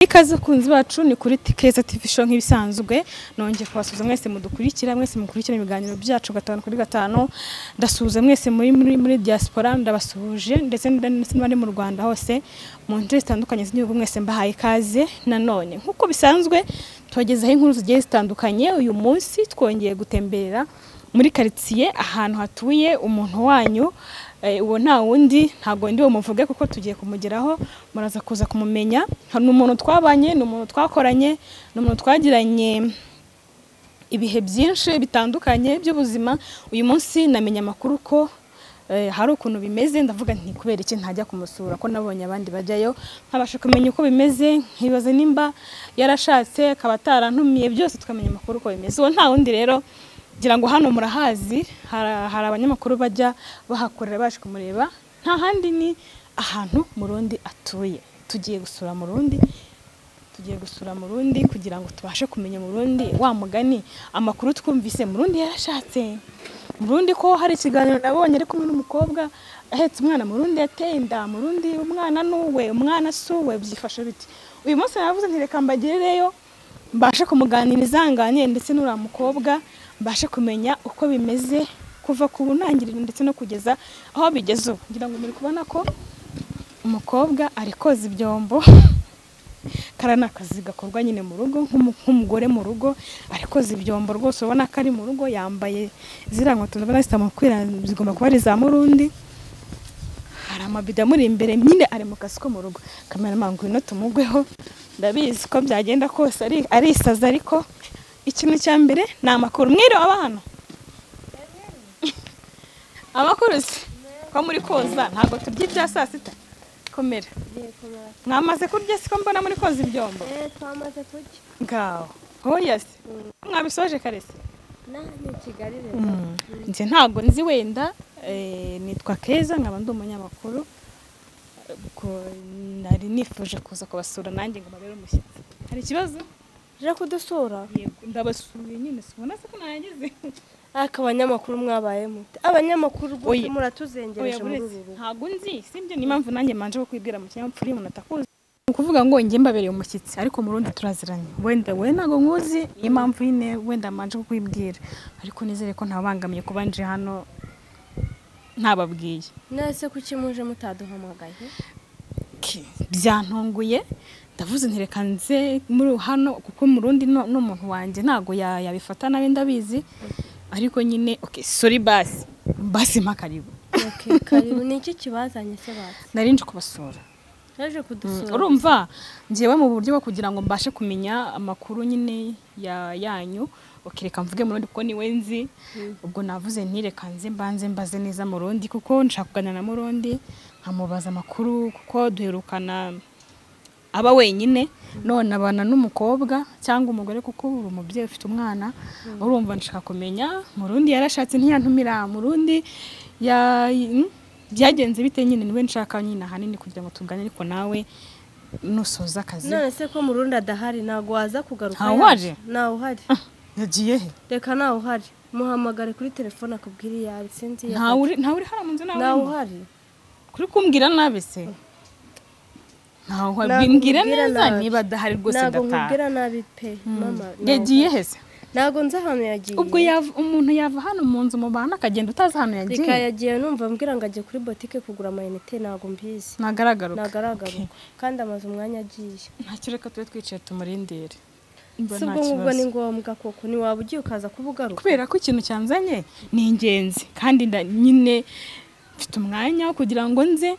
ikaze bakunzi bacu ni kuri Keza TV show nk'ibisanzwe nongeye kubasuhuza mwese mudukurikira mwese mukurikira ibiganiro byacu gatanu kuri gatanu ndasuhuza mwese muri muri muri diaspora ndabasuhuje ndetse n'abandi mu Rwanda hose mu nce zitandukanye z'igihugu mwese mbahaye ikaze nanone nk'uko bisanzwe tubagezaho inkuru zigiye zitandukanye uyu munsi twongeye gutemberera muri karitsiye ahantu hatuye umuntu wanyu uwo nta wundi ntabwo ndi bumuvuge kuko tugiye kumugeraho muraza kuza kumumenya ni umuntu twabanye ni umuntu twakoranye ni umuntu twagiranye ibihe byinshi bitandukanye by'ubuzima uyu munsi namenya amakuru ko hari ukuntu bimeze ndavuga nti kubera iki ntajya kumusura ko nabonye abandi bajyayo nkabasha kumenya uko bimeze nkibaza nimba yarashatse akaba atarantumiye byose tukamenya amakuru uko bimeze uwo nta wundi rero ngira ngo hano murahazi hari abanyamakuru bajya bahakorera baje kumureba nta handi ni ahantu murundi atuye tugiye gusura murundi tugiye gusura murundi kugira ngo tubashe kumenya murundi wa mugani amakuru twumvise murundi yarashatse murundi ko hari ikiganiro nabonye ari kumwe n'umukobwa ahetse umwana murundi yateye inda murundi umwana n'uwe umwana si uwe byifashe biti uyu munsi navuze ntireka mbagerereyo mbashe kumuganiriza nganye ndetse n'uriya mukobwa mbashe kumenya uko bimeze kuva ku ntangiriro ndetse no kugeza aho bigeze ubu ngira ngo muri kubona ko umukobwa ari koza ibyombo kariya ni akazi gakorwa nyine mu rugo nk'umugore mu rugo ari koza ibyombo rwose ubona ko ari mu rugo yambaye ziriya nkweto ndabona zitamukwira zigomba kuba ari za murundi hari amabido amuri imbere nyine ari mu kazi ko mu rugo kamera mpamvu ino tumugweho ndabizi ko byagenda kose arisaza ariko ikintu cya mbere ni amakuru mwiriwe abana amakuru se ko muri koza ntabwo turya ibya saa sita komera mwamaze kurya se ko mbona muri koza ibyombo twamaze kurya ngaho hoya se mwabisoje karese nanjye kigali njye ntabwo nzi wenda nitwa keza nkaba ndi umunyamakuru nari nifuje kuza kubasura nanjye ngo mbabere umushyitsi hari ikibazo rero kudusura ndabasuye nyine sibona se ko nahageze ariko abanyamakuru mwabayemo abanyamakuru rwose Oya. muratuzengereje muri uru rugo ntabwo nzi sibyo ni mpamvu nanjye manje ko kwibwira mu kinyabupfura iyo umuntu atakuzi ni ukuvuga ngo njye mbabereye umushyitsi ariko mu rundi turaziranye wenda we ntabwo nkuzi niyo mpamvu nyine wenda manje ko kwibwira ariko nizere ko ntabangamiye kuba nje hano ntababwiye nase kuki muje mutaduhamagaye Ki- byantunguye ndavuze nti reka nze muri hano kuko mu rundi no- n'umuntu wanjye ntabwo ya- yabifata nawe ndabizi ariko nyine okay sorry basi basi mpa karibu Okay, karibu ni iki kibazanye se basi nari nje kubasura yaje kudusura urumva ngewe mu buryo bwo kugira ngo mbashe kumenya amakuru nyine ya yanyu ukireka mvuge mu rundi kuko niwe nzi ubwo navuze ntireka nze mbanze mbaze neza mu rundi kuko nshaka kuganira na murundi nkamubaza amakuru kuko duherukana aba wenyine none abana n'umukobwa cyangwa umugore kuko uri umubyeyi ufite umwana urumva nshaka kumenya mu rundi yarashatse ntiyantumira mu rundi ya- mm, byagenze bite nyine niwe nshaka nyine ahanini kugira ngo tugane ariko nawe nusoza akazi none se ko murundi adahari ntabwo waza kugaruka Ntawe yaje? waje? ntawe uhari yagiye he reka ntawe uhari muhamagare kuri telefone akubwire iyo ari sinzi iyo ntawe uri- ntawe uri hano mu nzu nawe ntawe urimo? uhari kuri kumbwira nabi se ntawe Ntabwo bimbwira nkubwira neza nabi. niba adahari rwose ntabwo ndataha nkubwira nabi pe mama yagiye he se ntabwo nzi ahantu yagiye ubwo yava- umuntu yava hano mu nzu mu bantu akagenda utazi ahantu yagiye reka yagiye numva mbwira ngo agiye kuri botike kugura amayinite ntabwo mbizi ntagaragaruka ntabwo aragaruka kandi amaze umwanya agiye ntacyo reka tube twicaye tumurindire Mba si nta ubwo ngubwo kibazo. ni ngombwa koko ntiwaba ugiye ukaza kubugaruka kubera ko ikintu cyanzanye ni ingenzi kandi nda- nyine mfite umwanya wo kugira ngo nze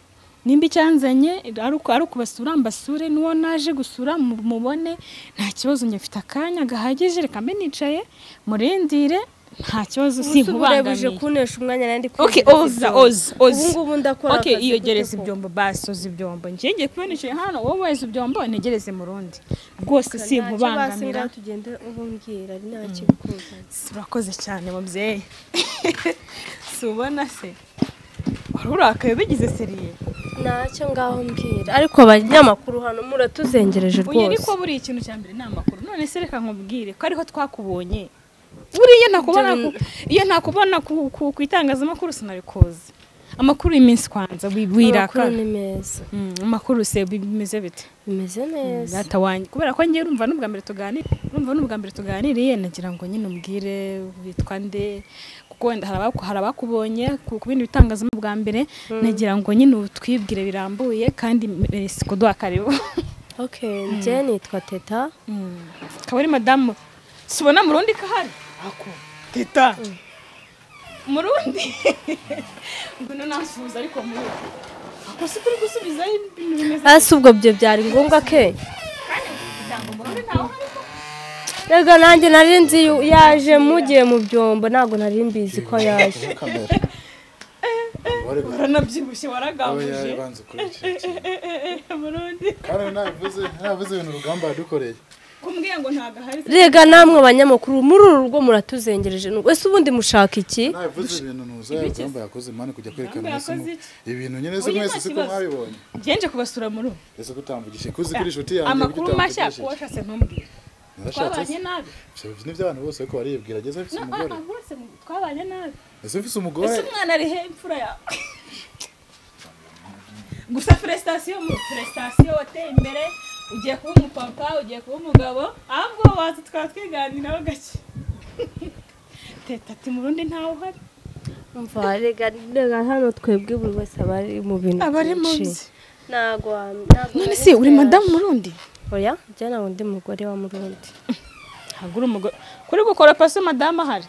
nimba icyanzanye ari uku- ari ukubasura mbasure n'uwo naje gusura mu- mubone nta kibazo njye mfite akanya gahagije reka mbe nicaye murindire nta kibazo Ubu se ubu urebuje sinkubangamiye kunesha umwanya nandi Okay, oza, oza, oza. ubu ngubu ndakora Okay, akazi iyo gute gereza koko? ibyombo basi uzi ibyombo njye ngiye kuba nicaye hano wowe weza ibyombo ntegereze mu rundi rwose Nta kibazo, sinkubangamira ngaho tugende ubumbwira ari nta kibikuzanye urakoze cyane mubyeyi si ubona se wari urakaye bigize seriye ntacyo ngaho mbwira ariko abanyamakuru hano muratuzengereje uyu ariko rwose buriya ikintu cya mbere ni amakuru none se reka nkubwire ko ariho twakubonye buriya ntakubona ku- iyo ntakubona ku ku- ku itangazamakuru sinabikoze amakuru y'iminsi kwanza wi- wiraka Amakuru ni meza Mm, amakuru se bi- bimeze bite bimeze neza data wanjye kubera ko ngiye urumva n'ubwa mbere tuganira urumva n'ubwa mbere tuganiriye nagira ngo nyine umbwire witwa nde kuko wenda hari abaku- hari abakubonye ku ku bindi bitangaza bwa mbere nagira ngo nyine utwibwire birambuye kandi mbere si kuduha karibu ok njye nitwa teta akaba ari madamu subona mu rundi kahari ako teta mu rundi ngwino nasuhuza ariko mu rundi ako si kuri gusubizayo ibintu bimeze ese ubwo byo byari ngombwa ke rega nanjye nari nzi yu- yaje mugiye mu byombo ntabwo nari mbizi ko yaje kamera waranabyibushye yari waragambuje banze ukurikira ikintu. murundi kandi navuze navuze ibintu urugamba yadukoreye kumbwira ngo ntago ahari rega namwe banyamakuru muri uru rugo muratuzengereje Nu- ese ubundi mushaka iki navuze ibintu nuza urugamba yakoze mani kujya kwerekana Urugamba mwese mu- yakoze ibintu nyine se Oya, mwese nta siko kibazo. mwabibonye ngenje kubasura muri ubu ese ko utambugishije kuzi kuri inshuti yanjye amakuru burya mashya utambugishije. kuwashase ntumbwire Narashatse twabanye nabi se. Ibyo ni iby'abantu bose ariko bariyibwira ageze afite Na- umugore ah, ah, bose twabanye nabi ese mfise ese umugore umwana ari he imfura yawe gusa prestation mu prestation wateye imbere ugiye kuba umupapa ugiye kuba umugabo ahubwo waza tukaba twiganiraho gake teta ati mu rundi ntawe uhari umva rega rega hano twebwe buri wese aba ari mu bintu Aba ari mu byinshi. bye. ntabwo wa- ntabwo none nari se uri nzi madamu yaje. murundi oya njye ntabwo ndi mugore wa murundi ntabwo uri umugore kuri gukora paso madamu ahari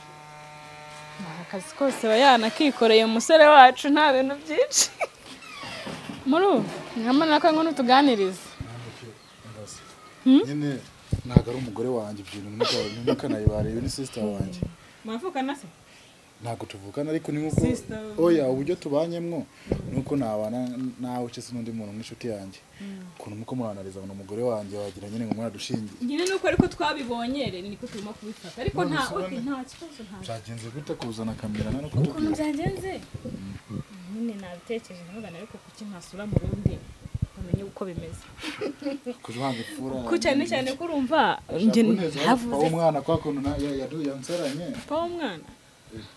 Ni akazi kose aba yanakikoreye umusore wacu nta bintu byinshi muri ubu nkamara ko nkono tuganiriza nyine ntabwo ari umugore wanjye ibyo bintu ntukanayibarebe ni sisita wanjye murafukana se ntabwo tuvukana ariko ni nk'uko Sister. oya uburyo tubanyemo ni uko nabana nawe cyese n'undi muntu nk'inshuti yanjye ukuntu muko muranariza ngo ni umugore wanjye wagira nyine ngo mwaradushingiye nyine nuko ariko twabibonye re niko turimo kubifata ariko nta bisobanuye. nta kibazo nta byagenze gute kuzana kamera na no ukuntu kutubwira byagenze nyine nabitekereje ntugana ariko kuki ntasura mu rundi bamenye uko bimeze kuja uhanga ifura ko cyane cyane ko urumva njye havuze havuze umwana kwa kuntu na- ya- yadu- yansaranye pawa umwana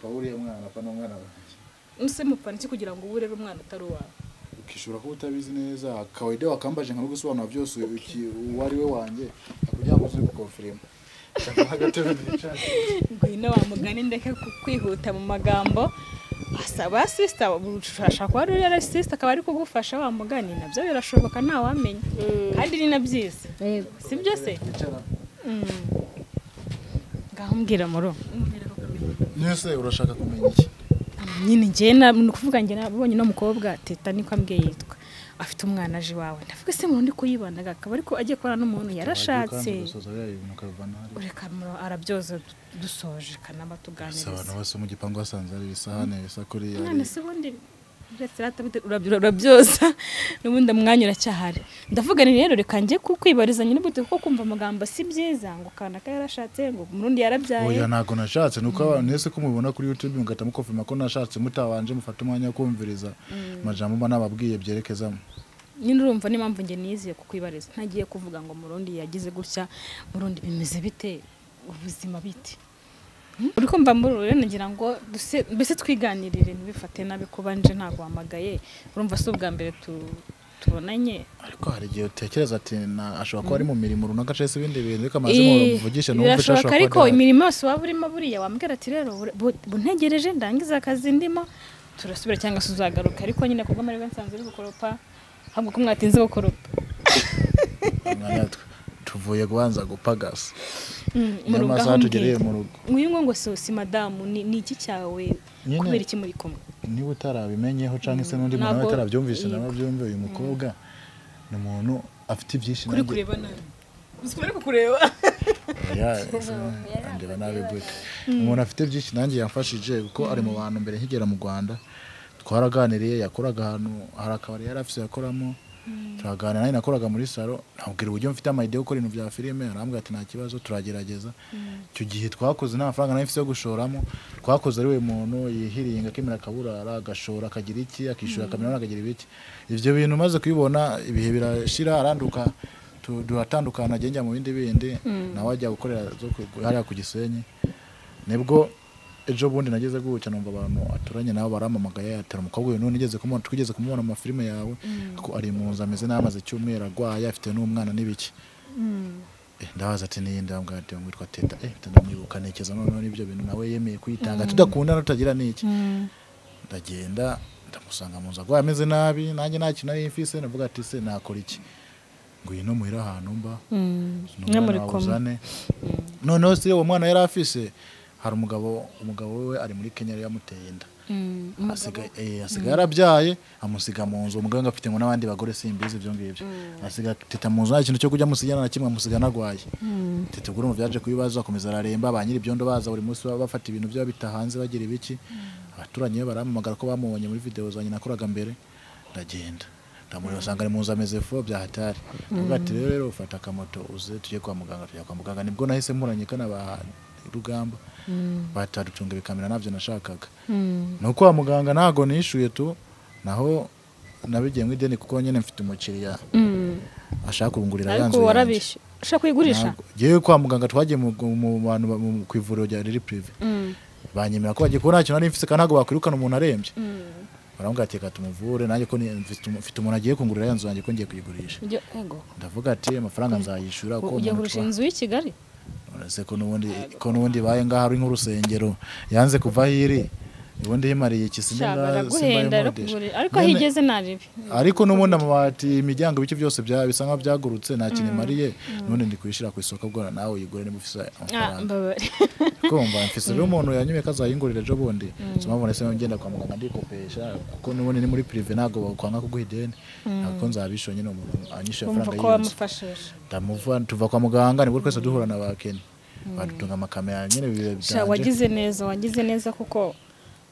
pawuri ya mwana pa n'umwana wanjye muse mupfana iki kugira ngo uburere umwana utari uwawe ukishobora kuba utabizi neza kawaida wakambaje nka no gusobanura byose uki- uwo ari we wanjye kugira ngo uze gukonfirima Shaka nk'agatebe nicara ngwino wa mugani ndeke ku- kwihuta mu magambo asaba sisita ushobora kuba ari uriya sisita akaba ari kugufasha wa mugani nabyo birashoboka ntawamenya kandi ni na byiza si byo se nicara ngaho mbwira muru nese urashaka kumenya iki nyine njye na- ni ukuvuga njye nabonye no mukobwa teta niko ambwiye yitwa afite umwana aje iwawe ndavuga se murundi kuyibanaga akaba ariko agiye kubana n'umuntu yarashatse ureka muro arabyoza du- dusoje kanaba tuganiriza abantu bose mu gipangu basanze hari ibisahane bisa kuri none se ubundi uretse rata bite- urabyo- urabyoza n'ubundi mwanya uracyahari ndavuga ni rero reka njye ku- kwibarizanya n'ubute kuko kumva amagambo si byiza ngo kanaka yarashatse ngo murundi yarabyaye oya ntabwo nashatse ni uko abantu mwese ko mubibona kuri youtube mugahita mukofirma ko nashatse mutabanje mufate umwanya wo kumviriza amajambo mba nababwiye byerekezamo nyine urumva n'impamvu njye niyiziye kukwibariza ntagiye kuvuga ngo murundi yagize gutya murundi bimeze bite ubuzima bite Hmm? uri kumva muri ubu rero nagira ngo duse- mbese twiganirire ntibifate nabi kuba nje ntaguhamagaye urumva si ubwa mbere tu- tubonanye ariko hari igihe utekereza ati "Na- ashobora kuba ari mu mirimo runaka cyangwa se ibindi bintu reka amaze Eh, muvugishe numve ishobora birashoboka ariko kuba adahari." imirimo yose waba urimo buriya wambwira ati rero bur- bu- buntegereje ndangize akazi ndimo turasubira cyangwa se uzagaruka ariko nyine ku bw'amahirwe nsanze uri gukoropa ahubwo ko mwatinze gukoropa Umwanya twe- tuvuye gubanza gupagasa Mm, niyo murugo aho masaha tugereye mbwira. mu rugo uyu ngo ngo si si madamu ni ni iki cyawe Nyine. kubera iki muri kumwe niba utarabimenyeho cyangwa se n'undi muntu nawe Ntabwo- utarabyumvishe yego. nawe abyumve uyu mukobwa ni umuntu afite ibyinshi kuri nanjye- kureba nabi uzi kubera kukureba Ya, andeba nabi gute umuntu afite byinshi nanjye yamfashije kuko ari mu bantu mbere nkigera mu rwanda twaraganiriye yakoraga ahantu hari akabari yari afite yakoramo turaganira nanjye nakoraga muri salo nabwira uburyo mfite amayide yo gukora ibintu bya filime arambwira ati nta kibazo turagerageza icyo gihe twakoze nta mafaranga nari mfite yo gushoramo twakoze ari we muntu yihiringa akemera akaburara agashora akagira iki akishyura akamera akagira ibiki ibyo bintu maze kubibona ibihe birashira aranduka tu- duratandukana agenda mu bindi bindi nawe ajya gukorera zo ku- hariya ku gisenyi nibwo ejo bundi nageze gutya numva abantu aturanye nabo barampamagaye atera umukobwa uyu none igeze kumubona twigeze kumubona mu mafilime yawe ko ari mu nzu ameze n'amaze icyumweru arwaye afite n'umwana n'ibiki Eh, ndabaza ati niyi ndambwate ngo witwa teta eh ndamwibuka ntekereza noneho n'ibyo bintu nawe yemeye kwitanga tudakundana tutagira n'iki ndagenda ndamusanga mu nzu arwaye ameze nabi nanjye nta kintu nari mfise ndavuga ati se nakora iki ngo uyu no muhira ahantu mba mwe muri n'umwana wawe koma uzane noneho se uwo mwana yari afise hari umugabo umugabo we ari muri kenya yari yamuteye inda asigaye eh, asigaye yarabyaye amusiga mu nzu umuganga afite ngo n'abandi bagore simbizi ibyo ngibyo asiga teta mu nzu nta kintu cyo kujya amusigana na kimwe amusiga anarwaye teta ubwo urumva yaje kubibaza akomeza araremba ba nyir'ibyondo baza buri munsi baba bafata ibintu byaba bitahanze bagira ibiki abaturanyi be barampamagara ko bamubonye muri videwo zanjye nakoraga mbere ndagenda ndamureba asanga ari mu nzu ameze fo bya hatari avuga ati rero rero ufata akamoto uze tujye kwa muganga tujya kwa muganga nibwo nahise muranyika na ba rugamba bataducunga bikamera nabyo nashakaga no kwa muganga ntago nishyuye tu naho nabigiye mu ideni kuko nyine mfite umukiriya ashaka kungurira ya ariko nzu yanjye warabishe ushaka kuyigurisha Ntabwo- Njyewe kwa muganga twagiye mu mu bantu ba- mu- ku ivuriro rya riri pirive banyemera ko bagiye kuba nta kintu nari mfite kandi ntabwo bakwirukana umuntu arembye barambwira ati reka tumuvure nanjye ko ni- mfite umu- mfite umuntu agiye kungurira ya nzu yanjye ko ngiye kuyigurisha Ujya- ego. ndavuga ati amafaranga nzayishyura kuko ujya umuntu kurusha twa- inzu y'i kigali uretse ko n'ubundi ko n'ubundi ibaye ngaho ari nk'urusengero yanze kuva aho iri ubundi yimariye iki simba Sha, simba baraguhenda rero yimodesha kugurira ariko aho Nyene- igeze naribi ariko n'ubundi amabati imiryango ibice byose bya bisa nkaho byagurutse nta kintu imariye n'ubundi ndi kuyishyira ku isoko bwora nawe uyigure niba ufite amafaranga kumva mfise rero umuntu yanyimye ko azayingurira ejo bundi mpamvu nahise ngenda kwa muganga ndikopesha kuko n'ubundi ni muri pirive ntabwo bakwanga kuguha ideni ntabwo nzabishyura nyine umuntu anyishyuye wumva amafaranga ko y'iyo nzu wamufashije ndamuva tuva kwa muganga nibwo twese duhura na bakenya badutunga amakamera nyine bibe Sha, byanje wagize neza wagize neza kuko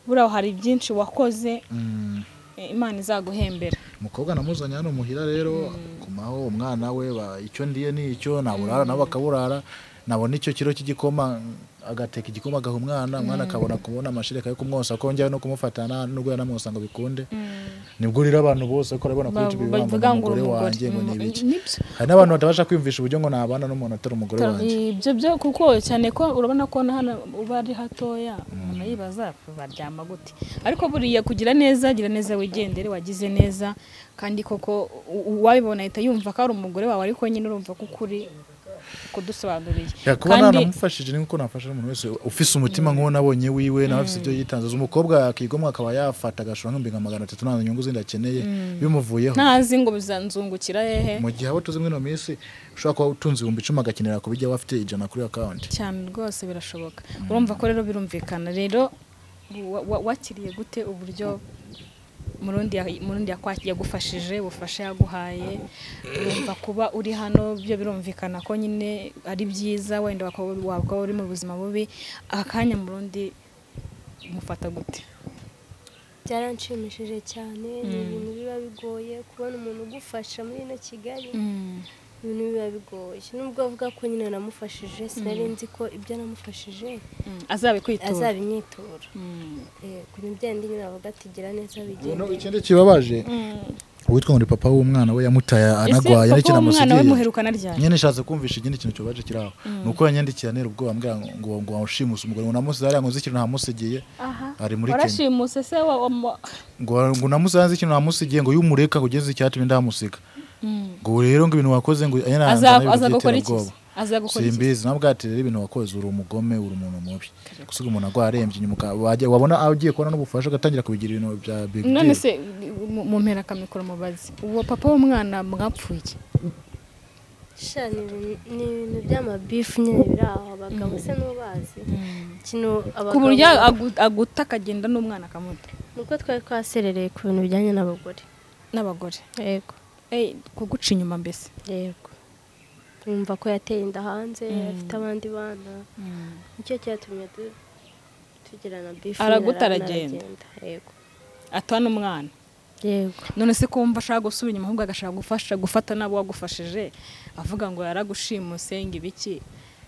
buriya hari byinshi wakoze Mm, eh, imana izaguhembera umukobwa namuzanye hano muhira rero kumaho umwana we ba- icyo ndiye ni icyo naburara nabo bakaburara nabona icyo kiro cy'igikoma agateka igikoma agaha umwana umwana akabona kubona amashereka yo kumwosa ko njyawe no kumufata nta- nubwo yanamwosa ngo bikunde nibwo rero abantu bose ko urabona kuri Bavu- YouTube bavuga bibamba ngo uri umugore umugore. wanjye ngo ni Mm, ibiki nibyo. hari n'abantu batabasha kwiyumvisha uburyo ngo nabana n'umuntu atari umugore wanjye ibyo byo kuko cyane ko urabona ko na hano uba ari hatoya umuntu yibaza baryama gute ariko buriya kugira neza gira neza wigendere wagize neza kandi koko u- uwabibona ahita yumva ko ari umugore wawe ariko nyine urumva ko ukuri kudusobanuriye yakuba nanamufashije ni nkuko nafasha n'umuntu wese ufise umutima nk'uwo nabonye wiwe nawe afise ibyo yitanze umukobwa akigomwa akaba yafata agashora nk'ibihumbi magana atatu nta nyungu zindi akeneye bimuvuyeho ntazi ngo bizanzungukira hehe mu gihe abo tuzi muri ino minsi ushobora kuba utunze ibihumbi icumi agakenera kubijya wafite ijana kuri akawunti cyane rwose birashoboka urumva ko rero birumvikana rero wa- wa- wakiriye gute uburyo murundi ya- murundi yakwa- yagufashije ubufasha yaguhaye urumva kuba uri hano byo birumvikana ko nyine ari byiza wenda waka- waba uri mu buzima bubi aka kanya murundi mufata gute byaranshimishije cyane ni ibintu biba bigoye kubona umuntu ugufasha muri ino kigali ibintu biba bigoye nubwo avuga ko nyine namufashije sinari nzi ko ibyo namufashije Mm, azabikwitura azabinyitura Mm. Eh, ku bijyanye n'indi nyine bavuga ati gira neza umuntu bigende ikindi kibabaje uwitwa ngo ni papa w'umwana we yamutaye anagwaye Ese papa w'umwana we n'ikinamusigiye muherukana ryari nyine nshatse kumvisha ikindi kintu kibabaje kiri aho ni uko yanyandikira nera ubwoba mbwira ngo ngo ngo wawushimuse umugore ngo namusize hariya ngo nzi ikintu namusigiye ari muri kenya warashimuse se wa- wa- wa- ngo ngo namusanze ikintu namusigiye ngo yumureka kugeze icyatumye ndamusiga Mm. ngo rero ngo ibintu wakoze ngo Aza- azagukora iki azagukora iki simbizi nawe ubwawe ati rero ibintu wakoze uri umugome uri umuntu mubi gusiga umuntu arwaye arembye nyuma uka- wajya- wabona agiye kubona n'ubufasha ugatangira kubigira ibintu bya big none deal se mu- mumpera akamikoro mubazi uwo papa w'umwana mwapfuye iki? sha ni ibintu- ni ibintu by'amabifu nyine biri aho abagabo se n'ubazi ikintu ku abagabo buryo agu- aguta akagenda n'umwana akamuta ni uko twari twaserereye ku bintu bijyanye n'abagore n'abagore yego Eh, kuguca inyuma mbese yego yumva ko yateye inda hanze afite abandi bana nicyo cyatumye tu- tugira na bifu Araguta, nyine, aragenda. yego atoha n'umwana yego none se kumva ashaka gusubira inyuma ahubwo agashaka gufasha gufata n'abo wagufashije avuga ngo yaragushimuse ngo ibiki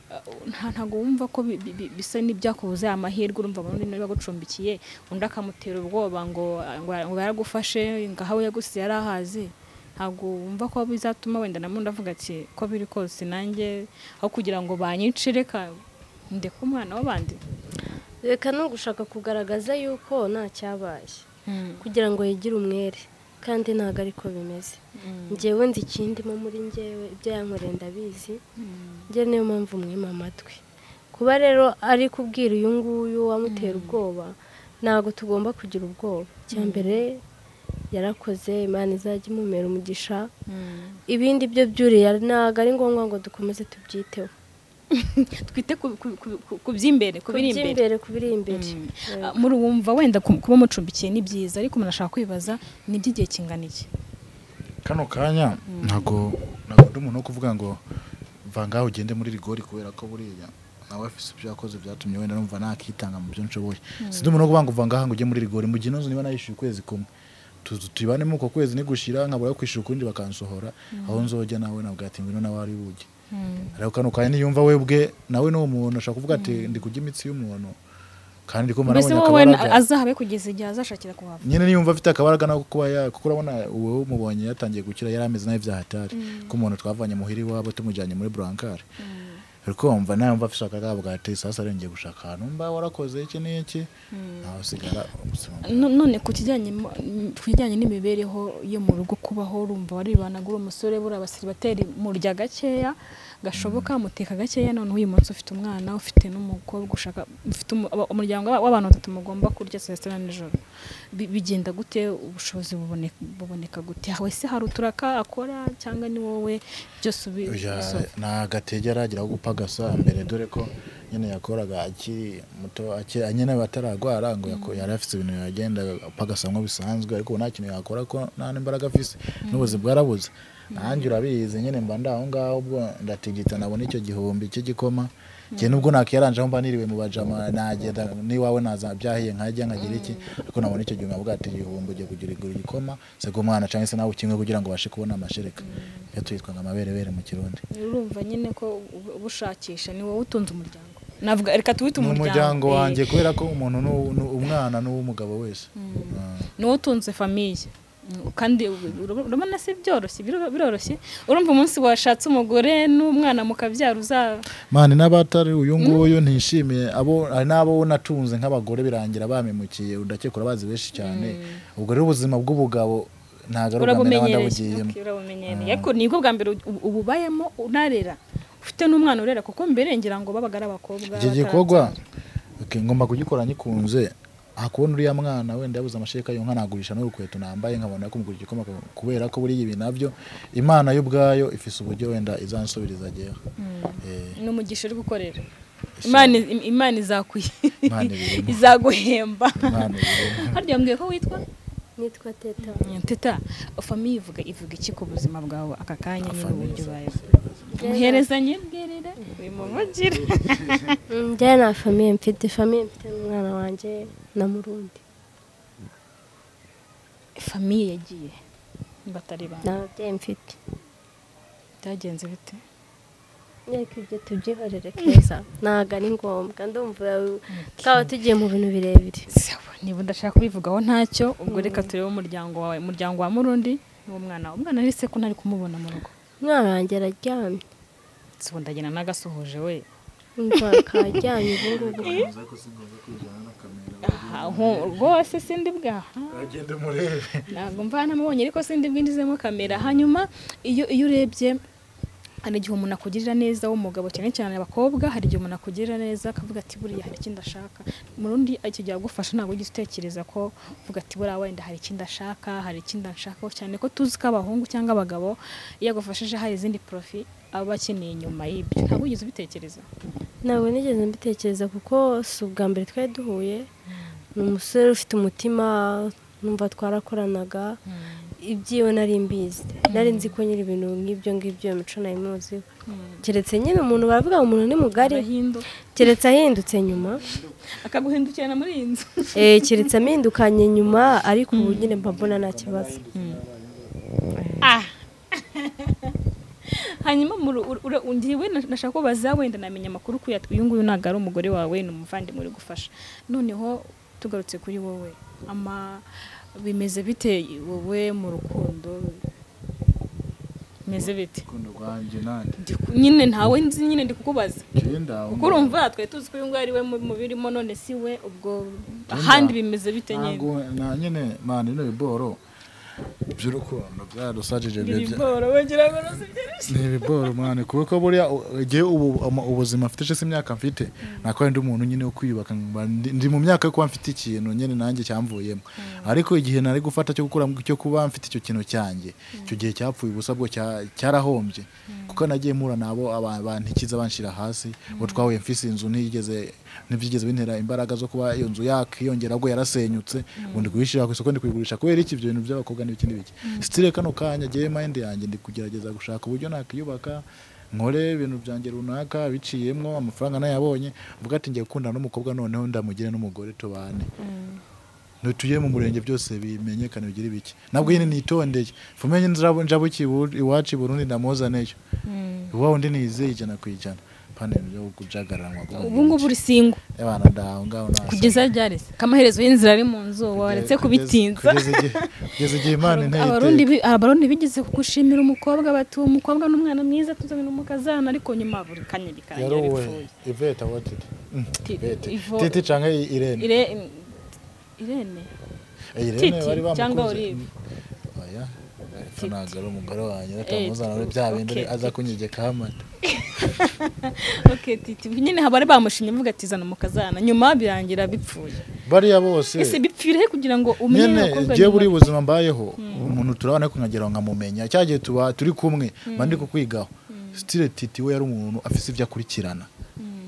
Eh, nta- ntabwo wumva ko bi- bi- bi- bisa n'ibyakubuze amahirwe urumva abantu niba bagucumbikiye undi akamutera ubwoba ngo ngo ngo yaragufashe ngo ahawe yagusize yari ahazi ntabwo wumva ko bizatuma wenda na mundi avuga ati ko biri kose nanjye aho kugira ngo banyice reka ndeke umwana w'abandi reka no gushaka kugaragaza yuko nta cyabaye kugira ngo yigire umwere kandi ntabwo ariko bimeze ngewe nzi ikindimo muri ngewe ibyo yankoreye ndabizi njye niyo mpamvu mwima amatwi kuba rero ari kubwira uyu nguyu wamutera ubwoba ntabwo tugomba kugira ubwoba icya mbere yarakoze imana izajya imumera umugisha ibindi byo byuriye ntabwo ari ngombwa ngo dukomeze tubyiteho twite ku- ku- ku- ku- ku by'imbere ku biri imbere imbere ku biri imbere Ah, muri wumva wenda ku- kuba mucumbikiye ni byiza ariko umuntu ashaka kwibaza ni iby'igihe kingana iki kano kanya ntabwo ntabwo undi umuntu wo kuvuga ngo va ngaho ugende muri rigori kubera ko buriya nawe afise ibyo yakoze byatumye wenda numva nakitanga mu byo nshoboye si undi umuntu wo kuvuga ngo va ngaho ngo ujye muri rigori mu gihe niba nayishyuye ukwezi kumwe tuzu tuyibanemo uko kwezi nigushira nkabura yo kwishyura ukundi bakansohora aho nzojya nawe nabwo ati ngwino nawe ari buge ariko kano kanya niyumva we bwe nawe n'uwo muntu ashaka kuvuga ati ndi kurya imitsi y'umuntu kandi ndi kumva mbese nabonye wowe na- akabaraga azahabe kugeza igihe azashakira kuhava nyine niyumva afite akabaraga nako kuba ya kuko urabona uwo mubonye yatangiye gukira yari ameze nabi byahatari ko umuntu twavanye muhiri iwabo tumujyanye muri burankare ariko wumva nawe mva afite akagabo gati sasa rero ngiye gushaka ahantu mba warakoze iki n'iki nawe usigara ubuzima bwawe. No- none ku kijyanye mo- n- ku kijyanye n'imibereho yo mu rugo kubaho urumva waribana uri umusore buriya abasiribateri murya gakeya gashoboka muteka gakeya none uyu munsi ufite umwana ufite n'umukobwa ushaka ufite umu- aba- umuryango w'a- w'abantu batatu mugomba kurya saa sita na nijoro Bi- bigenda gute ubushobozi buboneka, buboneka gute we se hari uturaka akora cyangwa ni wowe byose ubi Oya, ubisohora? ni agatege aragira ko gupagasa mbere dore ko nyine yakoraga akiri muto akiri- nyine batararwara ngo yako- yari afite ibintu yagenda apagasa nko bisanzwe ariko ubu nta kintu yakora ko nta n'imbaraga afise n'ubuzi bwarabuze nanjye urabizi nyine mba ndi aho ngaho ubwo ndatigita nabona icyo gihumbi cy'igikoma njye nubwo nakiyaranjeho mba niriwe mu bajama nagenda n'iwawe naza byahiye nkajya nkagira iki ariko nabona icyo gihumbi avuga ati igihumbi ugiye kugira igura igikoma se umwana cyangwa se nawe ukimwe kugira ngo ubashe kubona amashereka iyo tuyitwa ngo amaberebere mu kirundi urumva nyine ko ubu- uba ushakisha ni wowe utunze umuryango navuga reka tuwite ni umuryango umuryango eh. wanjye kubera ko umuntu ni uw- ni umwana n'uw'umugabo wese Ah. niwo utunze famiye Mm, kandi ur- ur- urabona si byoroshye biro- biroroshye urumva umunsi washatse umugore n'umwana mukabyara uzaba mani n'abatari uyu nguyu ntishimiye abo hari n'abo natunze nk'abagore birangira bamemukiye udakekura bazi benshi cyane ubwo rero ubuzima bw'ubugabo ntabwo ari ubwa mbere naba urabumenyereye ndabugiyemo Okay, urabumenyereye ariko nibwo bwa mbere ubu- ububayemo unarera ufite n'umwana urera kuko mbere ngira ngo babaga ari abakobwa iki batarabyara. gikorwa ok, ngomba kugikora nyikunze hakubona uriya mwana wenda yabuze amashereka yo nkanagurisha n'urukweto nambaye nkabona ko mugura igikoma kubera ko buriya ibi nabyo imana yo ubwayo ifise uburyo wenda izansubiriza ageho Eh. ni umugisha uri gukorera imana imana izakwi- Imana ibirimo. izaguhemba Imana ibirimo. harya yambwiye ko witwa nitwa teta teta famiye ivuga ivuga iki ku buzima bwawe aka kanya nyine uburyo ubayeho umuherezanye bwerere bimuvugire njyewe nta famiye mfite famiye mfite n'umwana wanjye na murundi famiye yagiye batari bana nta babyeyi mfite byagenze bite reka ibyo tubyihorere keza ntabwo ari ngombwa ndumva twaba tugiye mu bintu birebire Sawa, niba udashaka kubivugaho ntacyo ubwo reka turebe umuryango wawe umuryango wa murundi n'umwana wawe umwana wese ko ntari kumubona mu rugo umwana wanjye araryamye si ubu ndagenda n'agasuhuje we umva akaryamye ubu ngubu Aha, nku- rwose sindi bwaha agende murebe ntabwo mva namubonye ariko sindi bwinjizemo kamera hanyuma iyo iyo urebye hari igihe umuntu akugirira neza w'umugabo cyane cyane abakobwa hari igihe umuntu akugirira neza akavuga ati buriya hari ikindi ashaka mu rundi icyo gihe agufasha ntabwo ujya utekereza ko uvuga ati buriya wenda hari ikindi ashaka hari ikindi ashaka cyane ko tuzi ko abahungu cyangwa abagabo iyo agufashije hari izindi porofi aba akeneye nyuma y'ibyo ntabwo wigeze ubitekereza ntabwo nigeze mbitekereza kuko si ubwa mbere twari duhuye ni umusore ufite umutima numva twarakoranaga ibyiwe nari mbizi nari nzi ko nyiri ibintu nk'ibyo ngibyo iyo mico nari muziho keretse nyine umuntu baravuga ngo umuntu ni mugari Arahindu- keretse ahindutse nyuma akaguhindukirana muri iyi nzu Eh, keretse amindukanye nyuma ariko ubu nyine mba mbona nta kibazo hanyuma muru- ur- ura- ngiwe na- nashaka kubaza wenda namenya amakuru ko yat- uyu nguyu ntabwo ari umugore wawe ni umuvandimwe uri gufasha noneho tugarutse kuri wowe ama bimeze bite wowe mu rukundo meze bite urukundo rwanjye nanjye Ndi ku- nyine ntawe nzi nyine ndi kukubaza genda kuko urumva twari tuzi ko uyu nguyu ari we mu- mu birimo none si we ubwo ahandi bimeze bite nyine ntabwo na nyine mani ino biboro by'urukundo byaradusajije biri bworo wagira ngo nuzibyirushye ni ibiboro mwana kuko buriya u- igihe ubu ama- ubuzima mfite cyangwa se imyaka mfite nako ndi umuntu nyine wo kwiyubaka mba ndi ndi mu myaka yo kuba mfite ikintu nyine nanjye cyamvuyemo ariko igihe nari gufata cyo gukora cyo kuba mfite icyo kintu cyanjye icyo gihe cyapfuye ubusa bwo cya- cyarahombye kuko nagiye mpura nabo aba- bantikiza banshira hasi ubu twahuye mfise inzu ntigeze ntibyigeze bintera imbaraga zo kuba iyo nzu yakiyongera ahubwo yarasenyutse ubu ndi kuyishyira ku isoko ndi kuyigurisha kubera iki ibyo bintu by'abakobwa n'ibikindi bike sitire kano kanya agiye mayindi yanjye ndi kugerageza gushaka uburyo nakiyubaka nkore ibintu byanjye runaka biciyemo amafaranga nayabonye mvuga ati ngiye gukundana n'umukobwa noneho ndamugire n'umugore tubane ntutuye mu murenge byose bimenyekane bigire bike nabwo nyine nitondeye fumenye nzirabo njabuki iwacu i Burundi ndamuzaneyo iwawe undi nizeye ijana ku ijana pana ibintu byo kujagaranwa ubu ngubu uri singo abana ndaho ngaho nasa kugeza ryari se kamaherezo y'inzira ari mu nzu waretse kubitinza kugeza igihe kugeza igihe imana inteye abarundi bi- abarundi bigeze kugushimira umukobwa bati uwo mukobwa ni umwana mwiza tuzanye umukazana ariko nyuma buri kanya bikarangira yaruwe bipfuye iveta watiti Ti- Ivo- titi canke i- irene Ire- irene Eh, irene Titi bari bamukunze cyangwa Olive? oya Ifa ntabwo ari umugore wanjye Eh, atamuzana muri bya bindi okay, aza kunyegeka amata okay titi nyine haba bari bamushimye bavuga ati zana umukazana nyuma birangira bipfuye bariya bose ese bipfire he kugira ngo umenye nyene abakobwa je nyuma? buri buzima mbayeho umuntu turabona ko nkagira ngo nkamumenya cya gihe tuba turi kumwe mba ndi kukwigaho stile titi we yari umuntu afise ibyo akurikirana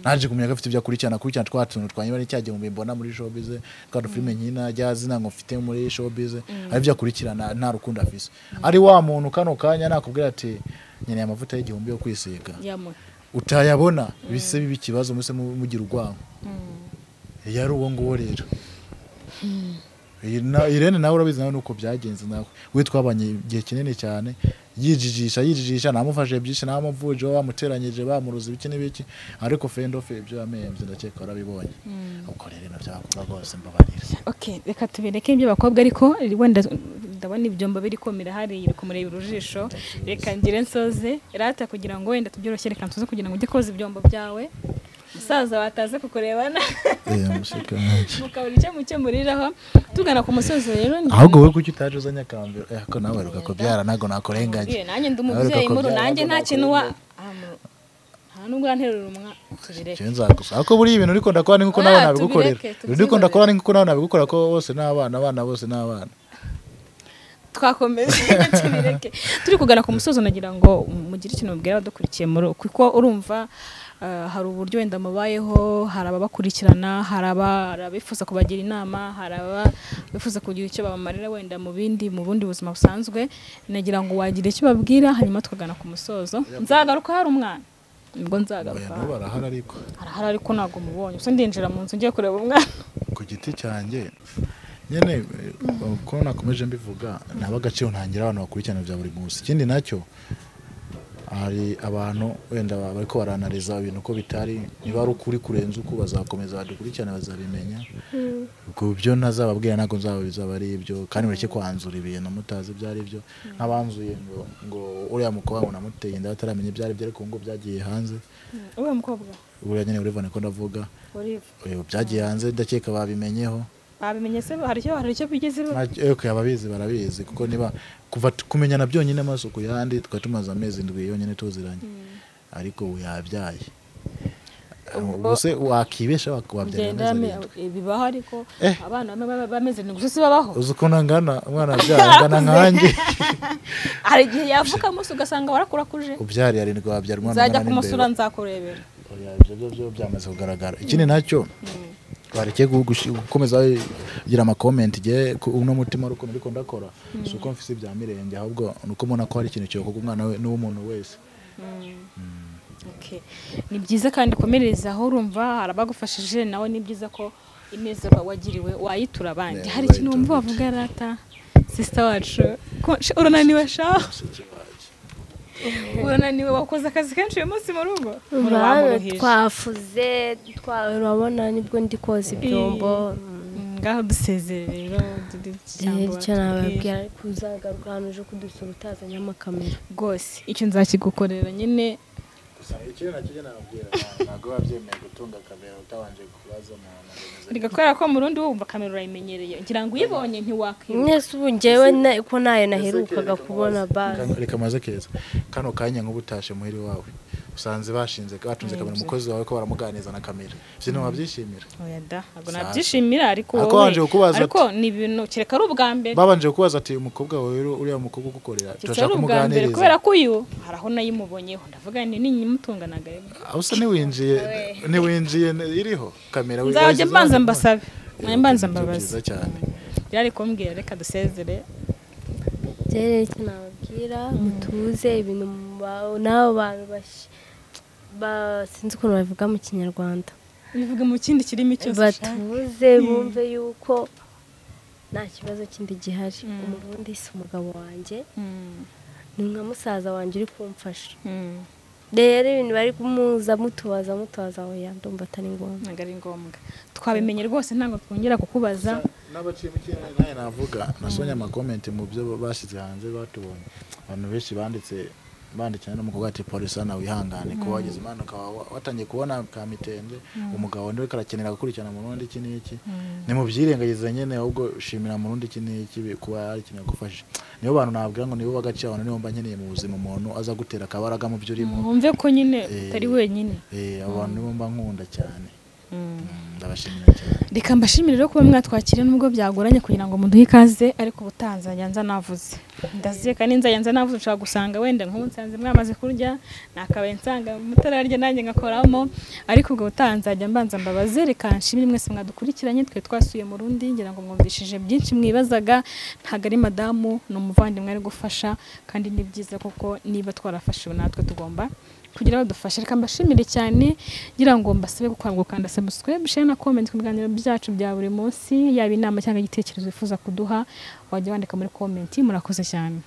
naje kumenya ko afite ibyo akurikirana akurikirana twa tuntu twanyuma ni cya gihumbi mbona muri showbiz twa dufilime nkina rya zina ngo mfite muri showbiz ari ibyo akurikirana nta rukundo afise ari wa muntu kano kanya nakubwira ati nkeneye amavuta y'igihumbi yo kwisiga yamuhe utayabona bise biba ikibazo mwese mu- mugira urwango yari uwo nguwo rero Iyi na- irene nawe urabizi nawe nuko byagenze nawe we twabanye igihe kinini cyane yijijisha yijijisha namufashe byinshi namuvuje bamuteranyije bamuruza ibiki n'ibiki ariko fendofe ibyo yamembye ndakeka warabibonye ubwo rero nabyakora rwose mbabarira okay reka tubereke ibyo bakobwa ariko wenda ndabona ibyombo biri kumira hariya kumurebera ijisho reka ngire nsoze rata kugira ngo wenda tubyoroshye reka nsoze kugira ngo ujye koza ibyombo byawe umusaza wataze kukurebana Eh, mushika wanjye. mukabura icyo mucyo muriraho tugana ku musozo rero ndi- ahubwo we kuki utaje uzanye akambiro eh, ko nawe ruka kubyara ntago nakurenganye Mubwire, nanjye ndi Nawe reka umubyeyi muru kubyara, nanjye ntabwo nta kintu wa Ah, mu- nta nubwo yanterura umwa tubireke Jewe nzagusa ariko buriya ibintu uriko ndakora ni nkuko nawe Ah, nabigukorera tubireke, ibintu uriko tubyihorere. ndakora ni nkuko nawe nabigukorera ko bose ni abana abana bose ni abana twakomeje tubireke turi kugana ku musozo nagira ngo mugire ikintu mubwira abadukurikiye muri kuko urumva eh, hari uburyo wenda mubayeho hari ababakurikirana hari aba- hari abifuza kubagira inama hari abifuza kugira icyo babamarira wenda mu bindi mu bundi buzima busanzwe nagira ngo wagira icyo babwira hanyuma tukagana ku musozo nzagaruka hari umwana nibwo Oya, nzagaruka nabo barahari ariko arahari ariko ntabwo mubonye gusa ndinjira mu nzu ngiye kureba umwana ku giti cyanjye nyine eh, uko nakomeje mbivuga naba agaciro ntangira abantu bakurikirana bya buri munsi ikindi nacyo hari abantu wenda ba- bariko baranariza ibintu ko bitari niba ari ukuri kurenza uko bazakomeza badukurikirana bazabimenya ubwo byo ntazababwira ntabwo nzababizaba ari ibyo kandi mureke kwanzura ibintu mutazi ibyo ari byo nk'abanzuye ngo ngo uriya mukobwa ngo namuteye inda bataramenya ibyo ari byo ariko ngo byagiye hanze uriya mukobwa buriya nyine urivane ko ndavuga uriya Eh, byagiye hanze ndakeka babimenyeho babimenye se hari icyo hari icyo bigezeho eko ababizi barabizi kuko niba kuva tu- kumenyana byonyine amasuku yandi tukaba tumaze amezi ndwi yonyine tuziranye ariko ubu yabyaye ubuse wakibesha wak- wabyara amezi genda arindwi bibaho ariko Eh. abana bamwe baba bameze nibwo si babaho uzi ukuntu angana umwana abyara angana nkanjye hari igihe yavuka munsi ugasanga warakurakuje ubyariye arindwi wabyara umwana nzajya angana kumusura n'imbeba nzakurebera Oya, ibyo byo byo byamaze kugaragara ikindi nacyo bareke gugushi- gukomeza kugira amakomenti igihe ku- uno mutima ari ukuntu ariko ndakora si uko mfise ibya mirenge ahubwo ni uko mbona ko hari ikintu cyokoga umwana we n'uw'umuntu wese Okay. ni byiza kandi komereza aho urumva hari abagufashije nawe ni byiza ko ineza wa- wagiriwe wayitura abandi Yeah, hari ikintu wumva uzayitura wavuga rata sisita wacu ko- sh- urananiwe sha urananiwe wakoze akazi kenshi uyu munsi mu rugo Urabona, Uramuruhije. twafuze twa- urabona nibwo ndi koza ibyombo Mm, ngaho dusezere rero turi- cyangwa icyo batubwire. nababwira ariko uzagaruka ahantu uje kudusura utazanyemo amakamera rwose icyo nzakigukorera nyine gusa ikintu nakijya nababwira abantu ntabwo biba byemewe gutunga kamera utabanje kubaza umuntu ngo meze gute. bigakora ko murundi wumva kamera urayimenyereye ngira ngo uyibonye ntiwakwibuka mwese ubu njyewe na- ko nayo naherukaga kubona basi Kano- reka maze keza kano kanya nk'ubu utashe muhiri wawe usanze bashinze batunze kamera umukozi wawe ko baramuganiriza na kamera ibyo ntiwabyishimira oya da ntabwo Sasa. nabyishimira ariko Ariko wowe- wanje kukubaza ariko ni ibintu kereka ari ubwa mbere babanje kubaza ati umukobwa wawe rero uriya mukobwa kereka ugukorera ari turashaka ubwa mbere kubera kumuganiriza ko uyu hari aho nayimubonyeho ndavuga nti ninyimutunganaga rero aho usa ntiwinjiye ntiwinjiye iriho kamera we- nzajya wagize mbanza nawe. mbasabe Eh, najya mbanza ibyo mbabaza byiza cyane byari kumbwira reka dusezere rero icyo nababwira mutuze ibintu muba- n'abo bantu bash- ba- sinzi ukuntu babivuga mu kinyarwanda bivuga mu kindi kirimi cyose ushaka. batuze bumve yuko nta kibazo kindi gihari umurundi si umugabo wanjye Mm, ni nka musaza wanjye uri kumfasha mm, rero ibintu bari kumuza mutubaza mutubaza aho ndumva atari ngombwa ntabwo ari ngombwa twabimenye rwose ntabwo twongera kukubaza n'abacimikirane nawe navuga nasonye amakomenti mu byo bashyize hanze batubonye abantu benshi banditse bandikira n'umukobwa ati polisi hano wihangane kuba wagize impanuka wa- watangiye kubona ka mitende umugabo niwe karakenera gukurikirana murundi iki n'iki nimubyirengagize nyine ahubwo shimira murundi iki n'iki bi- kuba yarakeneye gufasha nibo bantu nabwira ngo nibo b'agaciro abantu nibo mba nkeneye mu buzima umuntu aza gutera akabaraga mu byo urimo wumve ko nyine Eh. utari wenyine Eh, abo bantu nibo mba nkunda cyane Mm. Mm, ndabashimira cyane reka mbashimire rero kuba mwatwakira nubwo byagoranye kugira ngo muduhe ikaze ariko ubutaha nzajya nza navuze ndaziye kandi nzajya nza navuze ushobora gusanga wenda nk'ubu nsanze mwamaze kurya nakabaye nsanga mutararya nanjye ngakoramo ariko ubwo butaha nzajya mbanza mbabaze reka nshimire mwese mwadukurikiranye twe twasuye mu rundi ngira ngo mwumvishije byinshi mwibazaga ntabwo ari madamu ni umuvandimwe ari gufasha kandi ni byiza kuko niba twarafashiwe natwe tugomba kugira ngo badufashe reka mbashimire cyane ngira ngo mbasabe gukora gukanda subscribe share na comment ku biganiro byacu bya buri munsi yaba inama cyangwa igitekerezo wifuza kuduha wajya wandika muri comment murakoze cyane